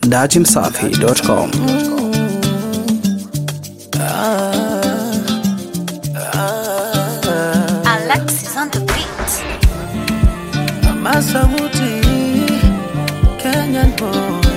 dachimsafi.com. Alexis on the beat. Masamuti, Kenyan boy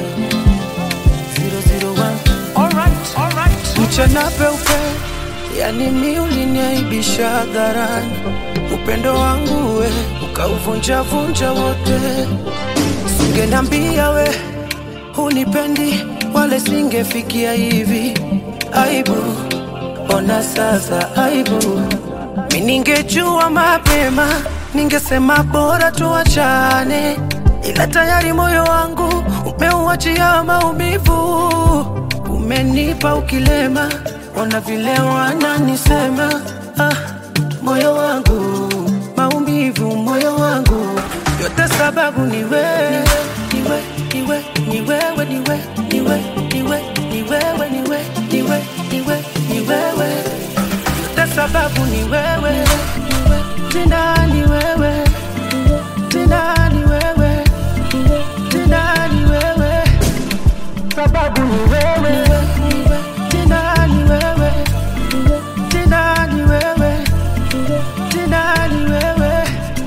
001 Alright, alright Mchana peupe, yani mi uliniaibisha hadharani Upendo wangu we, ukauvunja vunja wote Singenambia we, hunipendi, wale singefikia hivi Aibu, ona sasa aibu Mi ningejua mapema, ningesema bora tuachane, ila tayari moyo wangu umeuachia maumivu. Umenipa ukilema, ona vile wananisema. Ah, moyo wangu maumivu, moyo wangu yote sababu ni wewe, niwe, niwe, ni wewe, niwe, niwe, niwe, ni wewe, niwe, niwe, niwe, ni wewe yote sababu ni wewe, tena ni wewe, tena ni wewe, tena ni wewe, sababu ni wewe, tena ni wewe, tena ni wewe, tena ni wewe.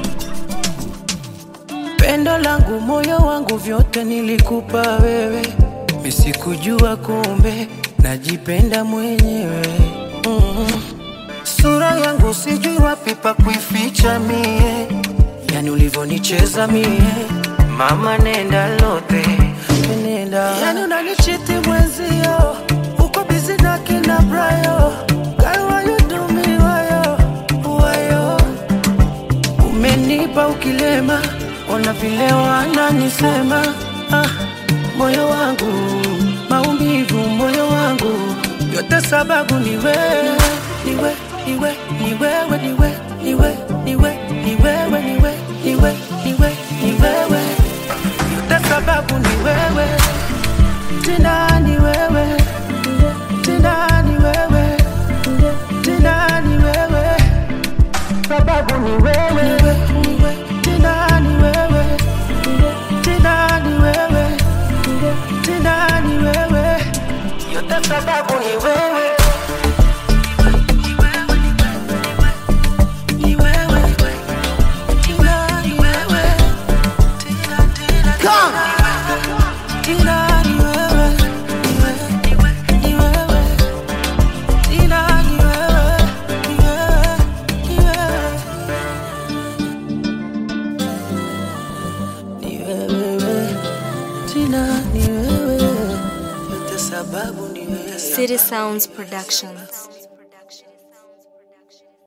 Pendo langu, moyo wangu, vyote nilikupa wewe, misikujua kumbe najipenda mwenyewe mm. Sura yangu sijui wapi pa kuificha mie, yani ulivyonicheza mie, mama nenda lote nenda, yani unanichiti mwenzio, uko bizi na kina Brayo, girl why you do me wayo wayo, umenipa ukilema, ona vile wananisema ah, moyo wangu maumivu, moyo wangu yote sababu ni wewe, ni wewe, ni wewe, ni wewe, ni wewe, ni wewe, ni wewe, ni wewe, ni wewe, ni wewe, ni wewe, ni wewe, yote sababu ni wewe, tena ni wewe, tena ni wewe, tena ni wewe, sababu ni wewe, ni wewe, tena ni wewe, tena ni wewe, tena ni wewe, yote sababu ni wewe. Ni wewe, tena ni wewe, tena, tena, tena ni wewe, ni wewe, ni wewe, tena ni wewe, ni wewe, ni wewe. Ni wewe, tena ni wewe, yote sababu ni wewe. City Sounds Productions.